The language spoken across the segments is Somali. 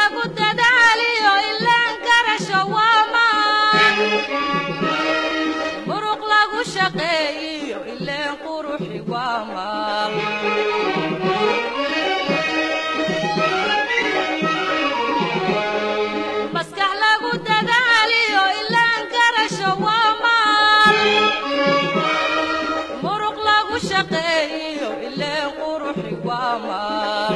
lagu dadaaliyo ilaan garasho waa maan muruq lagu shaqeeyiyo ileen quruxi waa maal maskax lagu dadaaliyo ilaan garasho waa maal muruq lagu shaqeeyiyo ileen quruxi waa maal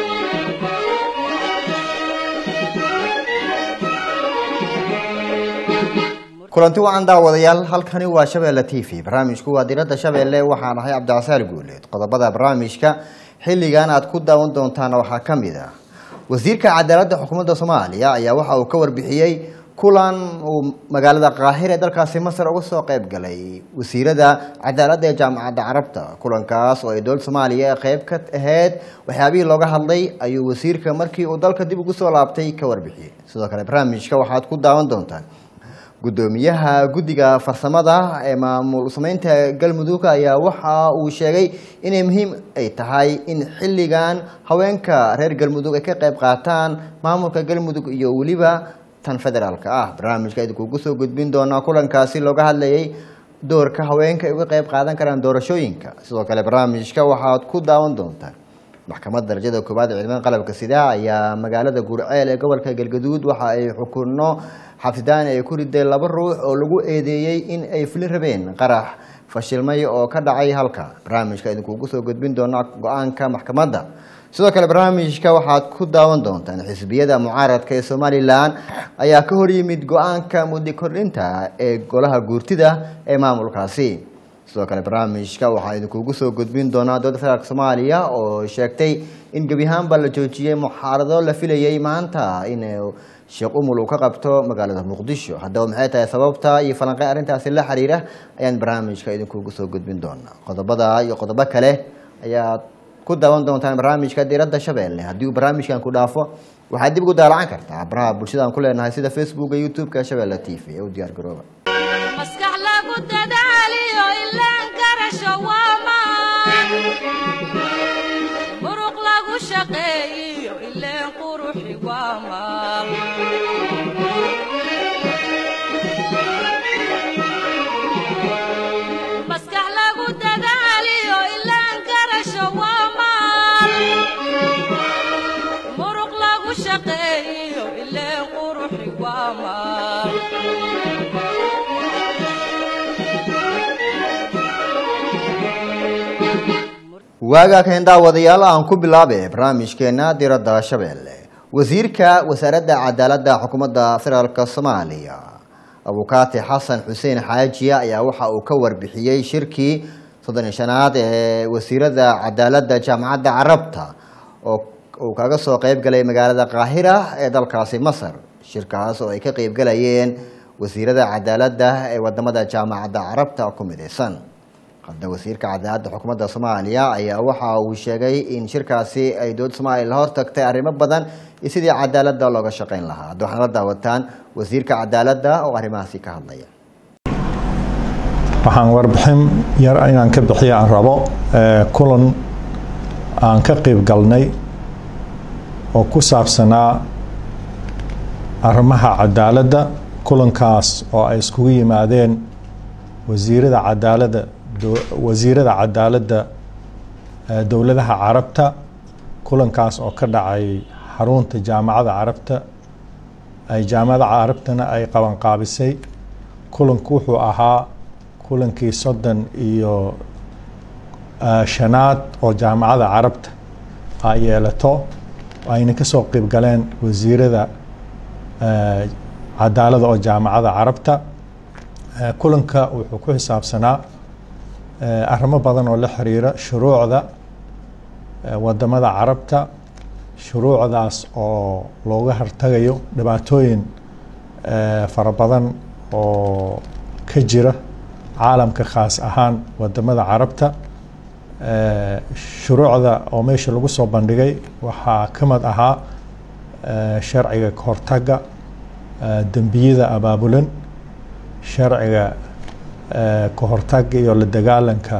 kulanti wacan daawadayaal halkani waa shabeelle t v barnaamijku waa diradda shabeelle waxaan ahay cabdicasaal guuleed qodobada barnaamijka xilligan aad ku daawan doontaana waxaa ka mid ah wasiirka cadaaladda xukuumadda soomaaliya ayaa waxa uu ka warbixiyey kulan uu magaalada qaahir ee dalkaasi masar uga soo qayb galay wasiirada cadaaladda ee jaamacadda carabta kulankaas oo ay dowladda soomaaliya ee qayb ka ahayd waxyaabihii looga hadlay ayuu wasiirka markii uu dalka dib ugu soo laabtay ka warbixiyey sidoo kale barnaamijka waxaad ku daawan doontaan gudoomiyaha guddiga farsamada ee maamul sameynta galmudug ayaa waxa uu sheegay inay muhiim ay tahay in xilligan haweenka reer galmudug ay ka qayb qaataan maamulka galmudug iyo weliba tan federaalka ah barnaamijka idinkuugu soo gudbin doonaa kulankaasi looga hadlayay doorka haweenka ay uga qayb qaadan karaan doorashooyinka sidoo kale barnaamijka waxaad ku daawan doontaan maxkamadda darajada koowaad ee ciidamada qalabka sida ayaa magaalada gurceel ee gobolka galgaduud waxa ay xukunno xabsidaan ay ku riday laba ruux oo lagu eedeeyey in ay fulin rabeen qarax fashilmay oo ka dhacay halka barnaamijka idinkuugu soo gudbin doona go-aanka maxkamadda sidoo kale barnaamijka waxaad ku daawan doontaan xisbiyada mucaaradka ee somalilan ayaa ka hor yimid go-aanka muddi kordhinta ee golaha guurtida ee maamulkaasi sidoo kale barnaamijka waxaan idinkuugu soo gudbin doonaa dowladda federaalk soomaaliya oo sheegtay in gebi ahaanba la joojiyey muxaarado la filayay maanta in sheekh umul uu ka qabto magaalada muqdisho haddaba maxay tahay sababta iyo falanqey arrintaasi la xiriira ayaan barnaamijka idinkuugu soo gudbin doonaa qodobada iyo qodobo kale ayaad ku daawan doontaan barnaamijka diradda shabeelle haddii uu barnaamijkan ku dhaafo waxaad dib ugu daalacan kartaa baraha bulshada aan ku leenahay sida facebooka youtube-ka shabeelle t v ee u diyaar garooba maskax lagu dadaaliyo ilaan garasho waa maan muruq lagu shaqeeyiyo ileen quruxi waa maal maskax lagu dadaaliyo ilaan garasho waa maal muruq lagu shaqeeyiyo ileen quruxi waa maal waagaa kahen daawadayaal aan ku bilaabe barnaamijkeena diradda shabeelle wasiirka wasaaradda cadaaladda xukuumadda federaalk soomaaliya abukaati xasan xuseen xaajiya ayaa waxa uu ka warbixiyey shirkii soddon iyo shanaad ee wasiirada cadaaladda jaamacadda carabta oo uu kaga soo qeyb galay magaalada qaahira ee dalkaasi masar shirkaas oo ay ka qeyb galayeen wasiirada cadaaladda ee wadamada jaamacadda carabta ku midaysan hadda wasiirka cadaaladda xukuumadda soomaaliya ayaa waxa uu sheegay in shirkaasi ay dowladda soomaaliya la hortagtay arrimo badan iyo sidii cadaaladda looga shaqeyn lahaa hadda waxaad la daawataan wasiirka cadaaladda oo arrimahaasi ka hadlaya waxaan warbixin yar inaan ka bixiya aan rabo kulan aan ka qeyb galnay oo ku saabsanaa arrimaha cadaaladda kulankaas oo ay iskugu yimaadeen wasiirada cadaaladda wasiirada cadaaladda dowladaha carabta kulankaas oo ka dhacay xarunta jaamacada carabta ay jaamacada carabtana ay qabanqaabisay kulanku wuxuu ahaa kulankii soddon iyo shanaad oo jaamacada carabta ay yeelato ayna ka soo qeyb galeen wasiirada cadaaladda oo jaamacada carabta kulanka wuxuu ku xisaabsanaa arrimo badan oo la xiriira shuruucda wadamada carabta shuruucdaas oo looga hortagayo dhibaatooyin fara badan oo ka jira caalamka khaas ahaan wadamada carabta shuruucda oo meesha lagu soo bandhigay waxaa ka mid ahaa sharciga kahortaga dembiyada abaabulan sharciga kahortaga iyo la dagaalanka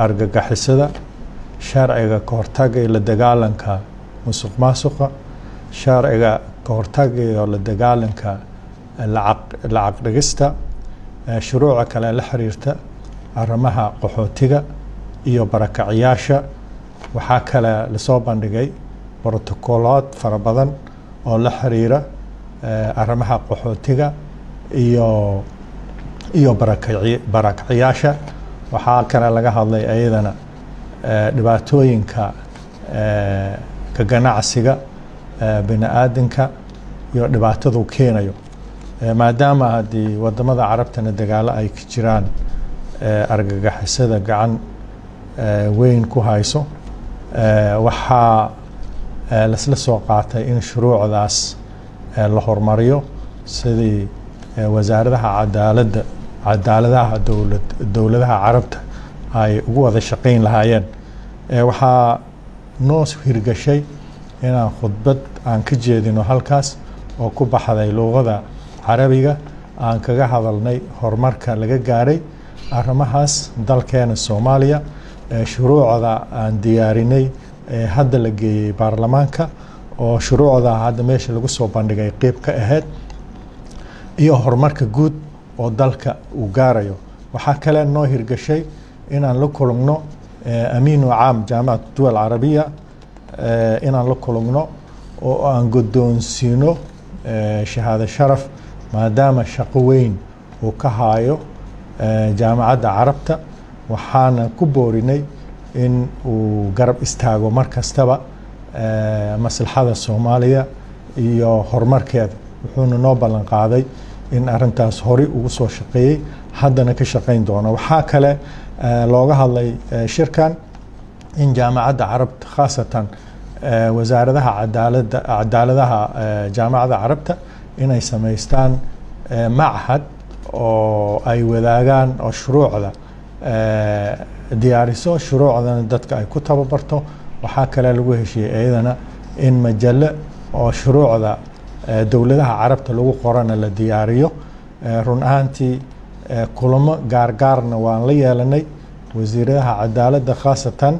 argagixisada sharciga kahortaga iyo la dagaalanka musuq maasuqa sharciga ka hortaga iyo la dagaalanka lacaq lacag dhigista shuruuca kale la xiriirta arrimaha qaxootiga iyo barakaciyaasha waxaa kale lasoo bandhigay brotocolood fara badan oo la xiriira arrimaha qaxootiga iyo iyo barakaci barakaciyaasha waxaa kale laga hadlay ayadana dhibaatooyinka ka ganacsiga bini aadanka iyo dhibaatadu keenayo maadaama haddii wadamada carabtana dagaalo ay ka jiraan argagixisada gacan weyn ku hayso waxaa lasla soo qaatay in shuruucdaas la hormariyo sidii wasaaradaha cadaaladda cadaaladaha dowlad dowladaha carabta ay ugu wada shaqayn lahaayeen waxaa noo hirgashay inaan khudbad aan ka jeedino halkaas oo ku baxday luuqada carabiga aan kaga hadalnay horumarka laga gaaray arrimahaas dalkeena soomaaliya shuruucda aan diyaarinay ee hadda la geeyey baarlamaanka oo shuruucda hadda meesha lagu soo bandhigay qeyb ka ahayd iyo horumarka guud oo dalka uu gaarayo waxaa kale noo hirgashay inaan la kulugno amiinu caam jaamicat duwal carabiya inaan la kulugno oo aan guddoonsiino shahaado sharaf maadaama shaqo weyn uu ka haayo jaamacadda carabta waxaana ku boorinay in uu garab istaago mar kastaba maslaxada soomaaliya iyo horumarkeeda wuxuuna noo ballan qaaday in arintaas horey ugu soo shaqeeyey haddana ka shaqayn doono waxaa kale looga hadlay shirkan in jaamacadda carabta khaasatan wasaaradaha cadaalada cadaaladaha jaamacadda carabta inay samaystaan machad oo ay wadaagaan oo shuruucda diyaariso shuruucdana dadka ay ku tababarto waxaa kale lagu heshiiyey iyadana in majallo oo shuruucda dowladaha carabta lagu qorana la diyaariyo run ahaantii kulamo gaargaarna waan la yeelanay wasiiradaha cadaaladda khaasatan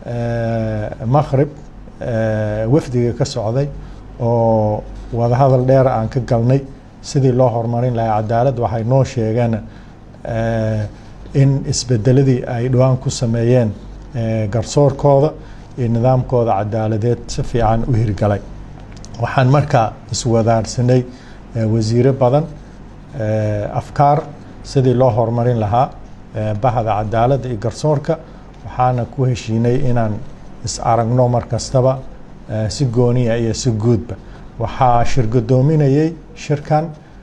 maqrib wafdiga ka socday oo wadahadal dheer aan ka galnay sidii loo horumarin lahaa cadaalad waxay noo sheegeen in isbedeladii ay dhowaan ku sameeyeen garsoorkooda iyo nidaamkooda cadaaladeed si fiican u hirgalay waxaan markaa iswadaarsanay wasiiro badan afkaar sidii loo horumarin lahaa bahda cadaaladda iyo garsoorka waxaana ku heshiinay inaan is aragno mar kastaba si gooniya iyo si guudba waxaa shirgadoominayay shirkan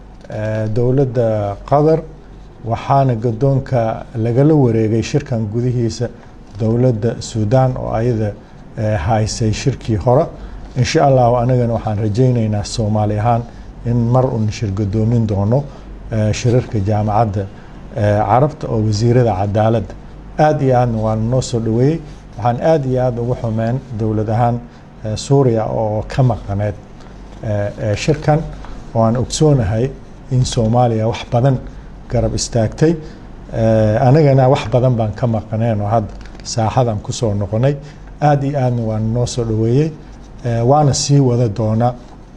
dowladda qatar waxaana gadoonka lagala wareegay shirkan gudihiisa dowladda suudaan oo ayada haysay shirkii hore insha allahu anagana waxaan rajaynaynaa soomaali ahaan in mar un shirgadoomin doono shirarka jaamacadda carabta oo wasiirada cadaaladda aad iyo aadna waan noo soo dhaweeyey waxaan aad iyo aad ugu xumeen dowlad ahaan suuriya oo ka maqaneed shirkan oo aan ogsoonahay in soomaaliya wax badan garab istaagtay anagana wax badan baan ka maqaneen oo hadda saaxadan kusoo noqonay aad iyo aadna waan noo soo dhaweeyey waana sii wada doonaa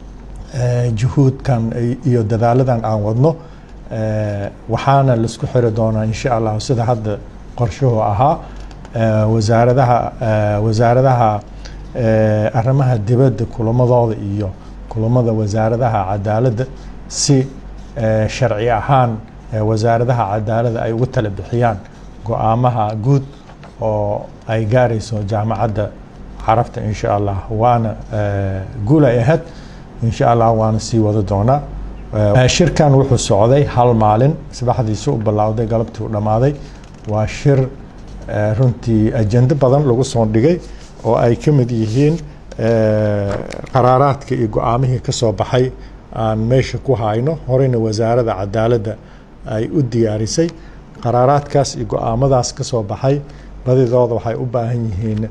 juhuudkan iyo dadaaladan aan wadno waxaana laisku xiri doonaa insha allahu sida hadda qorshuhu ahaa wasaaradaha wasaaradaha arrimaha dibadda kulamadooda iyo kulamada wasaaradaha cadaaladda si sharci ahaan wasaaradaha cadaaladda ay ugu tala bixiyaan go-aamaha guud oo ay gaarayso jaamacadda carabta insha allah waana guul ay ahayd insha allah waana sii wada doonaa shirkan wuxuu socday hal maalin sabaxdiisu u bilowday galabtii u dhammaaday waa shir runtii ajendo badan lagu soo dhigay oo ay ka mid yihiin qaraaraadka iyo go-aamihii ka soo baxay aan meesha ku hayno horeyna wasaaradda cadaaladda ay u diyaarisay qaraaraadkaas iyo go-aamadaas ka soo baxay badidooda waxay u baahan yihiin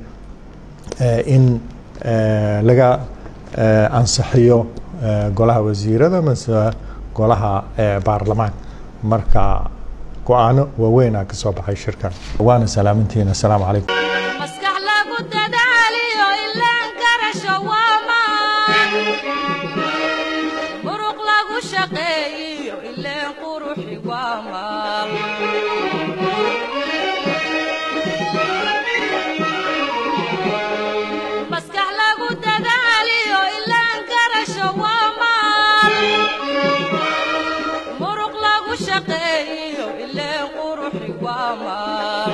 in laga ansixiyo golaha wasiirada mase golaha baarlamaan marka go-aano waaweynaa ka soo baxay shirkan waana salaamintiina asalaamu calaykum maskax lagu dadaaliyo ilaan garasho waa maan shaqeeyiyo ileen quruxi waa maal maskax lagu dadaaliyo ilaan garasho waa maal muruq lagu shaqeeyiyo ileen quruxi waa maal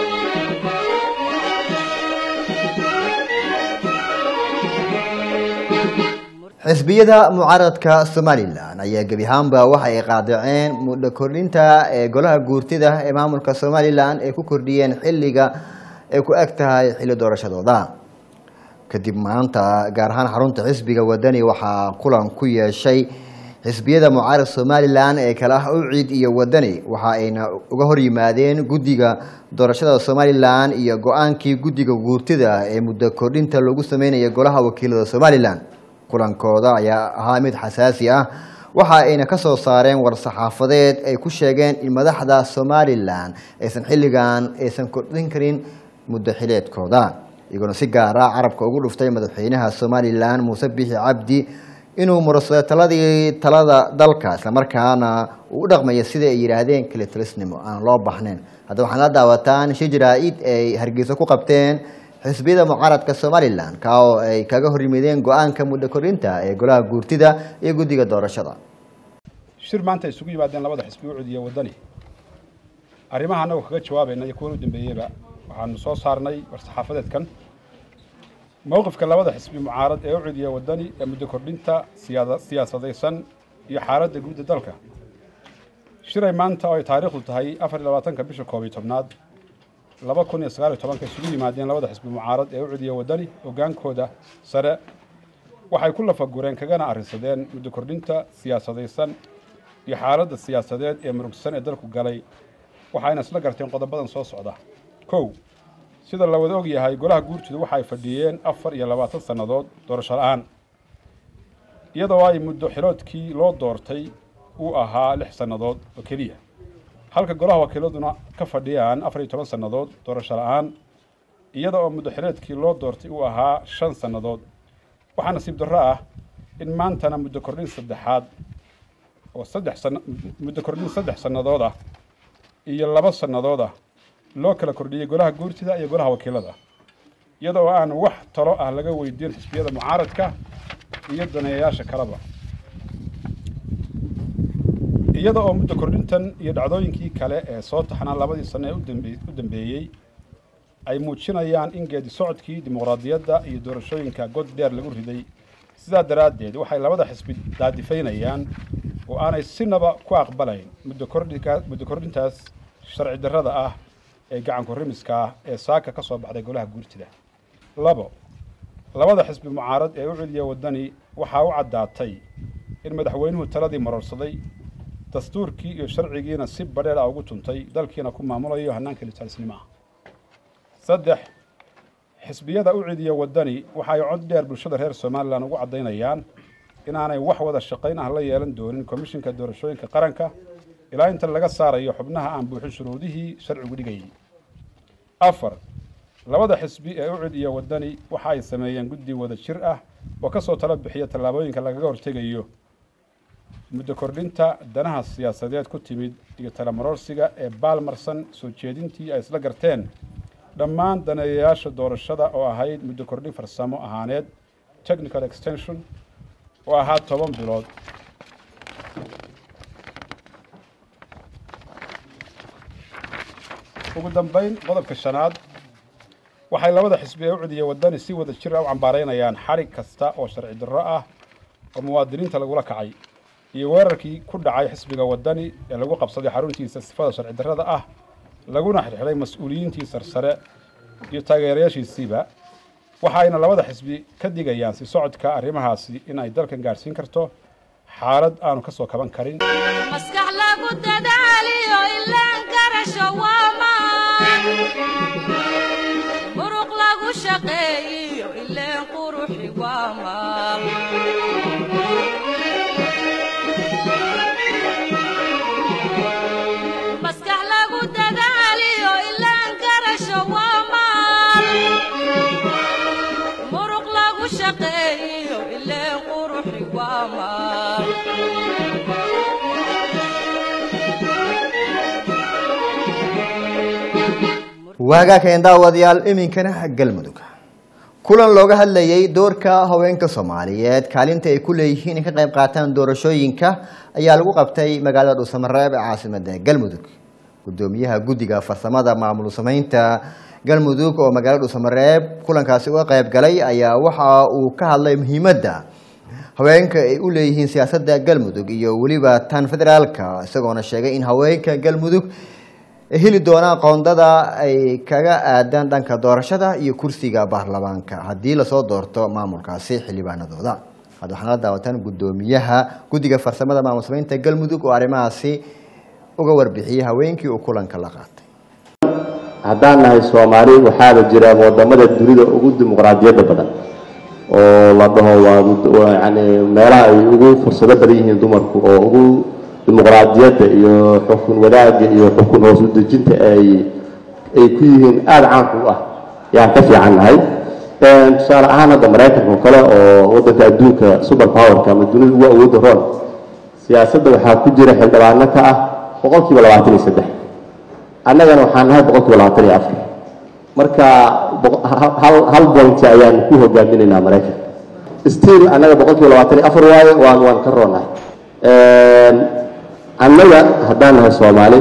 xisbiyada mucaaradka somalilan ayaa gebi ahaanba waxa ay qaadaceen muddo kordhinta ee golaha guurtida ee maamulka somalilan ay ku kordhiyeen xilliga ay ku eg tahay xilli doorashadooda kadib maanta gaar ahaan xarunta xisbiga wadani waxaa kulan ku yeeshay xisbiyada mucaarad somalilan ee kale ah ucid iyo wadani waxa ayna uga hor yimaadeen guddiga doorashada somalilan iyo go-aankii guddiga guurtida ee muddo kordhinta lagu sameynaya golaha wakiilada somalilan kulankooda ayaa ahaa mid xasaasi ah waxa ayna ka soo saareen war-saxaafadeed ay ku sheegeen in madaxda somalilan aysan xilligan aysan kordhin karin muddo xileedkooda iyagoona si gaara carabka ugu dhuftay madaxweynaha somalilan muuse bixi cabdi inuu murasado taladii talada dalka islamarkaana uu u dhaqmaya sida ay yidhaahdeen kalitalisnimo aan loo baxnayn hadda waxaan la daawataan shi jaraa-id ay hargeysa ku qabteen xisbiyada mucaaradka somalilan ka oo ay kaga hor yimideen go-aanka muddo kordhinta ee golaha guurtida iyo guddiga doorashada shir maanta isugu yimaadeen labada xisbi ucud iyo waddani arrimaha annagu kaga jawaabayna iyo kuwan u dambeeyeyba waxaanu soo saarnay war-saxaafadeedkan mowqifka labada xisbi mucaarad ee ucud iyo waddani ee muddo kordhinta siyaada siyaasadaysan iyo xaaladda guudda dalka shiray maanta oo ay taariikhdu tahay afar iyo labaatanka bisha koob iyo tobnaad laba kun iyo sagaal iyo tobanka isugu yimaadeen labada xisbi mucaarad ee ucud iyo waddani hoggaankooda sare waxay ku lafagureen kagana arrinsadeen muddo kordhinta siyaasadaysan iyo xaaladda siyaasadeed ee murugsan ee dalku galay waxayna isla garteen qodobadan soo socda kow sida la wada og yahay golaha guurtidu waxa ay fadhiyeen afar iyo labaatan sannadood doorasho la-aan iyadoo ay muddo xiloodkii loo doortay uu ahaa lix sannadood oo keliya halka golaha wakiiladuna ka fadhiyaan afar iyo toban sannadood doorasho la-aan iyada oo muddo xileedkii loo doortay uu ahaa shan sannadood waxaa nasiib darro ah in maantana muddo kordhin saddexaad oo saddex sana muddo kordhin saddex sannadood ah iyo laba sannadood ah loo kala kordhiyey golaha guurtida iyo golaha wakiilada iyada oo aan wax talo ah laga weydiin xisbiyada mucaaradka iyo daneeyayaasha kaleba iyada oo muddo kordhintan iyo dhacdooyinkii kale ee soo taxnaa labadii sano ee udambe- u dambeeyey ay muujinayaan in geedi socodkii dimuqraadiyadda iyo doorashooyinka god dheer lagu riday sidaa daraaddeed waxay labada xisbi daadifaynayaan oo aanay sinaba ku aqbalayn muddo kordhinka muddo kordhintaas sharci darrada ah ee gacanku rimiska ah ee saaka ka soo baxday golaha guurtida labo labada xisbi mucaarad ee u celiya waddani waxaa u caddaatay in madaxweynuhu taladii marorsaday dastuurkii iyo sharcigiina si badheer ah ugu tuntay dalkiina ku maamulayo hannaanka litaanisnimo ah saddex xisbiyada u cidiya waddani waxa ay cod dheer bulshada reer somalilan ugu caddaynayaan inaanay wax wada shaqayn ah la yeelan doonin komishinka doorashooyinka qaranka ilaa inta laga saarayo xubnaha aan buuxin shuruudihii sharcigu dhigayay afar labada xisbi ee u cidiya waddani waxa ay sameeyeen guddi wada jir ah oo ka soo tala bixiya tallaabooyinka lagaga hortegayo muddo kordhinta danaha siyaasadeed ku timid iyo talamarorsiga ee baalmarsan soo jeedintii ay isla garteen dhammaan daneeyayaasha doorashada oo ahayd muddo kordhin farsamo ahaaneed technical extension oo ahaa toban bilood ugu dambayn qodobka shanaad waxay labada xisbi ee u cidiya waddani si wada jir ah u cambaaraynayaan xarig kasta oo sharci darro ah oo muwaadiniinta lagula kacay iyo weerarkii ku dhacay xisbiga waddani ee lagu qabsaday xaruntiisa sifada sharci darrada ah laguna xirxiday mas-uuliyiintii sarsare iyo taageerayaashiisiiba waxayna labada xisbi ka digayaan si socodka arrimahaasi in ay dalkan gaadhsiin karto xaalad aanu ka soo kaban karin maskax lagu dadaaliyo ilaan garasho waa maan muruq lagu shaqeeyiyo ileen quruxi waa maal maskax lagu dadaaliyo ilaan garasho waa maal muruq lagu shaqeeyiyo ileen quruxi waa maal waagaa keen daawadayaal iminkana galmudug kulan looga hadlayay doorka haweenka soomaaliyeed kaalinta ay ku leeyihiin in ka qayb qaataan doorashooyinka ayaa lagu qabtay magaalada dhuusamareeb ee caasimada galmudug gudoomiyaha guddiga farsamada maamul sameynta galmudug oo magaalada dhuusamareeb kulankaasi uga qayb galay ayaa waxa uu ka hadlay muhiimadda haweenka ay u leeyihiin siyaasadda galmudug iyo weliba tan federaalka isagoona sheegay in haweenka galmudug ay heli doonaan qoondada ay kaga aadaan dhanka doorashada iyo kursiga baarlamaanka haddii lasoo doorto maamulkaasi xildhibaanadooda hadda waxaana la daawataan gudoomiyaha guddiga farsamada maamul sameynta galmudug oo arrimahaasi uga warbixiyey haweenkii uu kulanka la qaatay haddaan nahay soomaali waxaaba jira wadamada dunida ugu dimuqraadiyadda badan oo la dhaho waa yani meelaha ay ugu fursado badan yihiin dumarku oo ugu dimuqraadiyadda iyo xukun wadaagga iyo xukun hoos u dejinta ay ay ku yihiin aada caanku u ah yaan ka fiican nahay tusaale ahaan hadda maraykanka oo kale oo wadanka adduunka super powerka ama dunida ugu awoodda roon siyaasadda waxaa ku jira xildhibaano ka ah boqolkiiba labaatan iyo saddex annagana waxaan nahay boqolkiiba labaatan iyo afar marka hal hal bointi ayaan ku hogaaminaynaa maraykanka still annaga boqolkiiba labaatan iyo afar waaye waan waan ka roonahay annaga haddaan nahay soomaali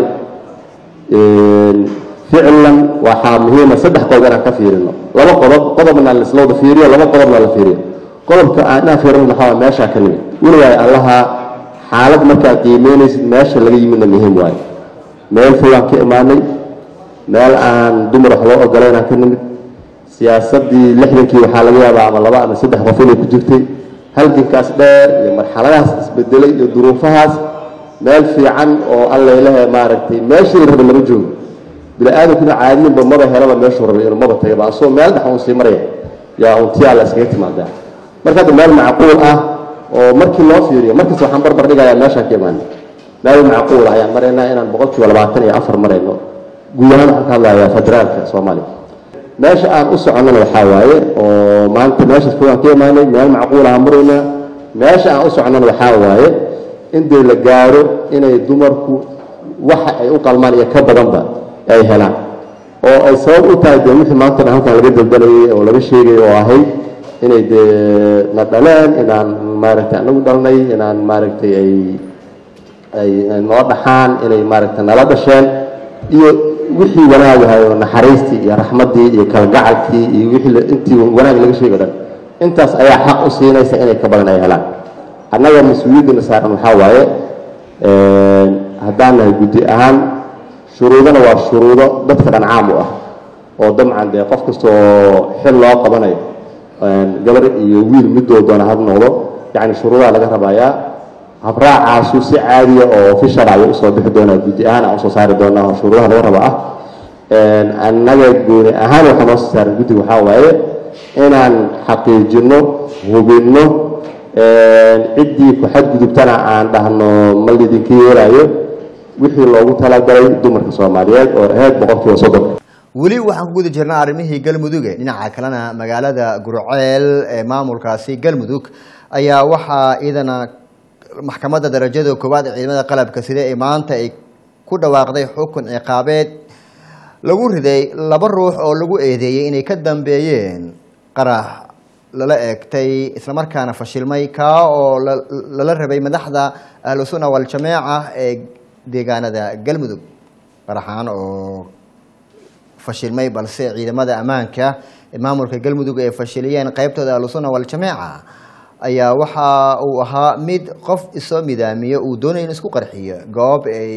ficlan waxaa muhiima saddex qodob inaan ka fiirino laba qodob qodobna laisla wada fiiriyo laba qodobna la fiiriyo qodobka aan inaan fiirino waxaa waa meeshaa ka nimid weligaay allaha xaalad markaad qiimeynaysid meesha laga yimidna muhiim waayo meel fogaan ka imaanay meel aan dumar wax loo ogolaynaan ka nimid siyaasadii lixdankii waxaa laga yaabaa ama laba ama saddex qof inay ku jirtay halgankaas dheer iyo marxaladahaas isbedelay iyo duruufahaas meel fiican oo allailahe maaragtay meeshii la raba lama joogo bini-aadamkuna caadiinba maba helaba meeshuu rabay inuu maba tagaba asagoo meel dhex uun sii maraya yaa untiyaa la iskaga timaadaa marka hadda meel macquul ah oo markii loo fiiriyo markasta waxaan barbar dhigayaa meeshaan ka imaana meel macquul ah ayaan maraynaa inaan boqolkiiba labaatan iyo afar marayno guud ahaan waxaan ka hadlayaa federaalka soomaaliya meesha aan u soconnana waxaa waaye oo maanta meeshaas fogaan ka imaanay meel macquul aan maraynaa meesha aan u soconnana waxaa waaye in dee la gaaro inay dumarku waxa ay u qalmaan iyo ka badanba ay helaan oo ay sabab u tahay dee wixii maantana halkan laga dalbanayay oo laga sheegay oo ahayd inay dee na dhaleen inaan maaragtay anagu dhalnay inaan maaragtay ay ay noo dhaxaan inay maaragtay nala dhasheen iyo wixii wanaagahay oo naxariistii iyo raxmaddii iyo kalgacalkii iyo wixii intii wanaag laga sheego dhan intaas ayaa xaq u siinaysa inay ka badan ay helaan annaga mas-uuliyaddana saaran waxaa waaye haddaan nahay guddi ahaan shuruudana waa shuruudo dadka dhan caam u ah oo dabcan dee qof kasta oo xil loo qabanayo gabar iyo wiil midoo doona had noqdo yacni shuruudaha laga rabayaa habraacaasu si caadiya oo official ayuu usoo bixi doonaa guddi ahaan aan usoo saari doonaa oo shuruudaha laga raba ah annaga gooni ahaan waxaa noo soo saaran guddiga waxaa waaye inaan xaqiijino hubinno ciddii ku xadgudubtana aan dhahno ma lidinka yeelaayo wixii loogu talagalay dumarka soomaaliyeed oo ahayd boqolkiiba soddon weli waxaan ku guda jirnaa arrimihii galmudug dhinaca kalena magaalada gurceel ee maamulkaasi galmudug ayaa waxaa iyadana maxkamadda darajada koowaad ee ciidamada qalabka sida ee maanta ay ku dhawaaqday xukun ciqaabeed lagu riday laba ruux oo lagu eedeeyey inay ka dambeeyeen qarax lala eegtay islamarkaana fashilmay kaa oo lala rabay madaxda ahlu sunna waljamaaca ee deegaanada galmudug qaraxaan oo fashilmay balse ciidamada ammaanka ee maamulka galmudug ay fashiliyeen qeybtooda ahlusunna waljamaaca ayaa waxa uu ahaa mid qof isoo midaamiyo uu doonaya in isku qarxiyo goob ay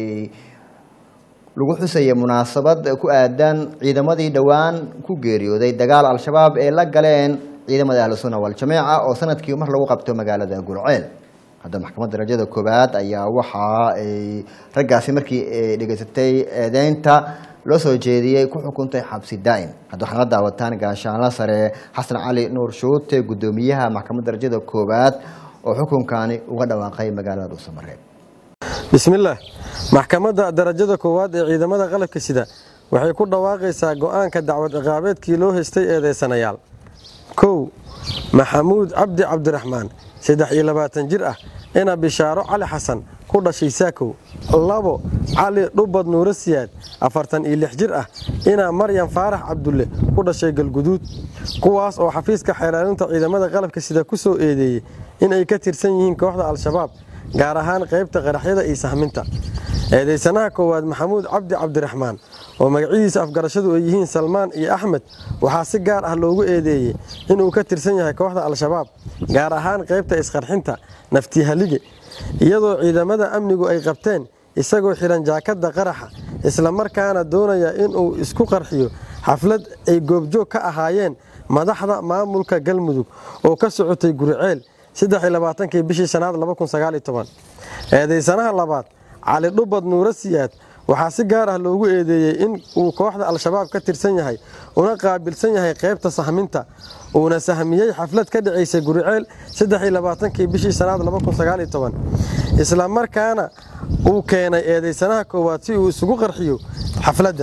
lagu xusaya munaasabad ku aadan ciidamadii dhowaan ku geeriyooday dagaal al-shabaab ee la galeen ciidamada ahlusunna waljamaaca oo sanadkii mar lagu qabto magaalada gurceel hadda maxkamadda darajada koowaad ayaa waxa ay raggaasi markii ay dhegeysatay eedeynta loo soo jeediyey ku xukuntay xabsi daa'im hadda waxaana la daawataan gaashaanla sare xasan cali nuur shuute guddoomiyaha maxkamadda darajada koowaad oo xukunkani uga dhawaaqay magaalada dhuusamareeb bismillaah maxkamadda darajada koowaad ee ciidamada qalabka sida waxay ku dhawaaqaysaa go'aanka dacwad ciqaabeedkii loo haystay eedeysanayaal kow maxamuud cabdi cabdiraxmaan saddex iyo labaatan jir ah ina bishaaro cali xasan ku dhashay saakow labo cali dhubad nuuro siyaad afartan iyo lix jir ah inaa maryam faarax cabdulle ku dhashay galguduud kuwaas oo xafiiska xeelaalinta ciidamada qalabka sida ku soo eedeeyey in ay ka tirsan yihiin kooxda al-shabaab gaar ahaan qaybta qaraxyada iyo sahminta eedaysanaha koowaad maxamuud cabdi cabdiraxmaan oo magacyadiisa afgarashadu ay yihiin salmaan iyo axmed waxaa si gaar ah loogu eedeeyey inuu ka tirsan yahay kooxda al-shabaab gaar ahaan qaybta isqarxinta naftihalige iyadoo ciidamada amnigu ay qabteen isagoo xidhan jaakadda qaraxa islamarkaana doonaya inuu isku qarxiyo xaflad ay goobjoog ka ahaayeen madaxda maamulka galmudug oo ka socotay guriceel kii bishii shanaad eedaysanaha labaad cali dhubad nuuro siyaad waxaa si gaar ah loogu eedeeyey in uu kooxda al-shabaab ka tirsan yahay una qaabilsan yahay qaybta sahminta uuna sahmiyey xaflad ka dhacaysay guriceel kii bishii shanaad isla markaana uu keenay eedaysanaha koowaad si uu isugu qarxiyo xafladda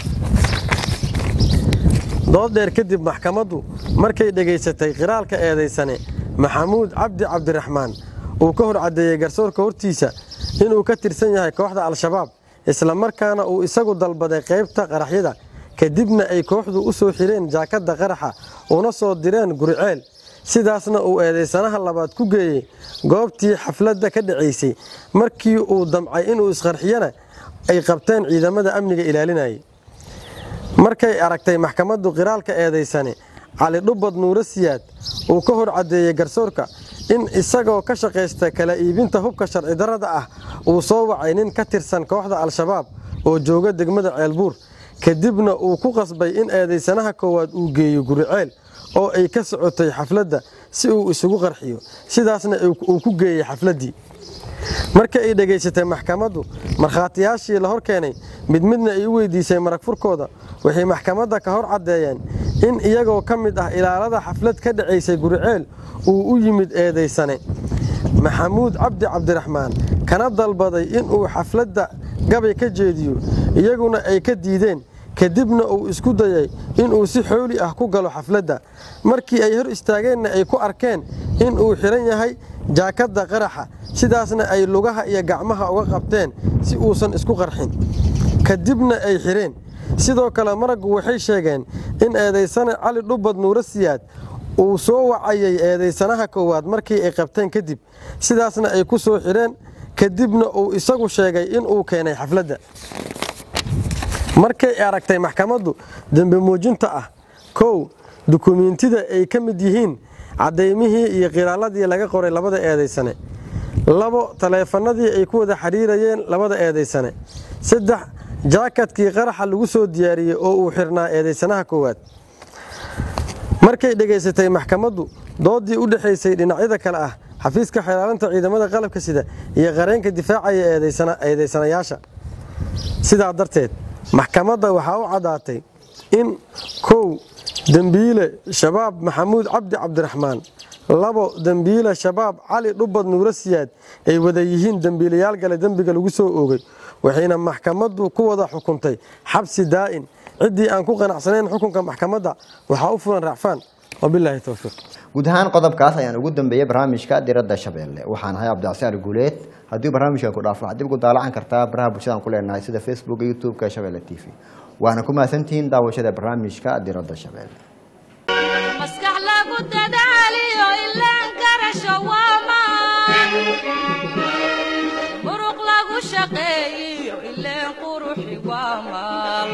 dood dheer kadib maxkamaddu markay dhegaysatay qiraalka eedaysane maxamuud cabdi cabdiraxmaan uu ka hor caddeeyey garsoorka hortiisa inuu ka tirsan yahay kooxda al-shabaab islamarkaana uu isagu dalbaday qaybta qaraxyada kadibna ay kooxdu u soo xireen jaakadda qaraxa una soo direen guriceel sidaasna uu eedaysanaha labaad ku geeyey goobtii xafladda ka dhacaysay markii uu damcay inuu isqarxiyana ay qabteen ciidamada amniga ilaalinayay markay aragtay maxkamaddu qiraalka eedaysane cali dhubad nuuro siyaad uu ka hor caddeeyey garsoorka in isagoo ka shaqaysta kala iibinta hubka sharci darrada ah uu soo wacay nin ka tirsan kooxda al-shabaab oo jooga degmada ceelbuur kadibna uu ku qasbay in eedaysanaha koowaad uu geeyo guriceel oo ay ka socotay xafladda si uu isugu qarxiyo sidaasna uu ku geeyey xafladdii marka ay dhegaysatay maxkamaddu markhaatiyaashii la hor keenay mid midna ay u weydiisay marag furkooda waxay maxkamadda ka hor caddeeyeen in iyagoo ka mid ah ilaalada xaflad ka dhacaysay guriceel uu u yimid eedaysane maxamuud cabdi cabdiraxmaan kana dalbaday inuu xafladda gabay ka jeediyo iyaguna ay ka diideen kadibna uu isku dayay inuu si xooli ah ku galo xafladda markii ay hor istaageenna ay ku arkeen inuu xidhan yahay jaakadda qaraxa sidaasna ay lugaha iyo gacmaha uga qabteen si uusan isku qarxin kadibna ay xidheen sidoo kale maraggu waxay sheegeen in eedaysane cali dhubad nuuro siyaad uu soo wacayay eedaysanaha koowaad markii ay qabteen kadib sidaasna ay ku soo xidheen kadibna uu isagu sheegay inuu keenay xafladda markay aragtay maxkamaddu dembe muujinta ah kow dukumiintida ay ka mid yihiin caddaymihii iyo qiraaladii laga qoray labada eedaysane labo taleefanadii ay ku wada xidhiirayeen labada eedaysane saddex jaakadkii qaraxa lagu soo diyaariyey oo uu xirnaa eedaysanaha koowaad markay dhegaysatay maxkamaddu doodii u dhexaysay dhinacyada kale ah xafiiska xeelaalinta ciidamada qalabka sida iyo qareenka difaacaya eedaysanayaasha sidaa darteed maxkamadda waxaa u caddaatay in kow dembiile shabaab maxamuud cabdi cabdiraxmaan labo dembiile shabaab cali dhubad nuuro siyaad ay wada yihiin dembiilayaal gale dembiga lagu soo oogay waxayna maxkamaddu ku wada xukuntay xabsi daa'in ciddii aan ku qanacsanayn xukunka maxkamadda waxaa u fulan racfaan wabilaahi towfiiq guud ahaan qodobkaas ayaan ugu dambeeyey barnaamijka diradda shabeelle waxaan ahay cabdicasiar guuleed haddii barnaamijkan ku dhaafo waxaad dib ugu daalacan kartaa baraha bulshadaan ku leenahay sida facebook iyo youtube-ka shabeelle t v waana ku mahadsantihiin daawashada barnaamijka diradda shabeelle maskax lagu dadaaliyo ilaan garasho waamaan muruq lagu shaqeeyiyo ileen quruxi waamaan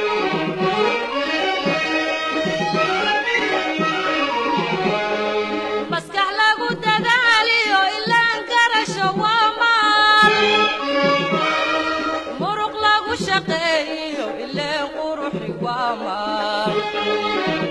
maskax lagu dadaaliyo ilaan garasho waamaan muruq lagu shaqeeyiyo ileen quruxi waamaan